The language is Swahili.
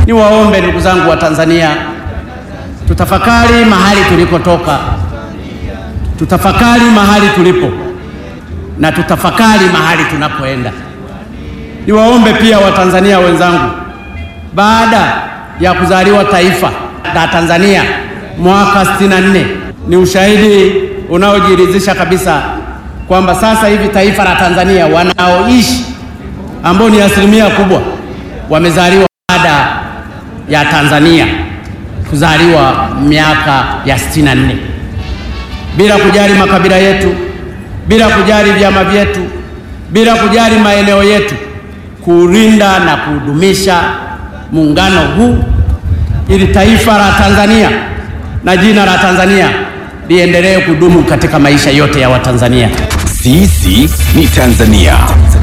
Niwaombe ndugu zangu wa Tanzania, tutafakari mahali tulikotoka, tutafakari mahali tulipo na tutafakari mahali tunapoenda. Niwaombe pia Watanzania wenzangu, baada ya kuzaliwa taifa la Tanzania mwaka 64 ni ushahidi unaojiridhisha kabisa kwamba sasa hivi taifa la Tanzania wanaoishi ambao ni asilimia kubwa wamezaliwa baada ya Tanzania kuzaliwa miaka ya 64 bila kujali makabila yetu, bila kujali vyama vyetu, bila kujali maeneo yetu, kuulinda na kudumisha muungano huu ili taifa la Tanzania na jina la Tanzania liendelee kudumu katika maisha yote ya Watanzania. Sisi ni Tanzania.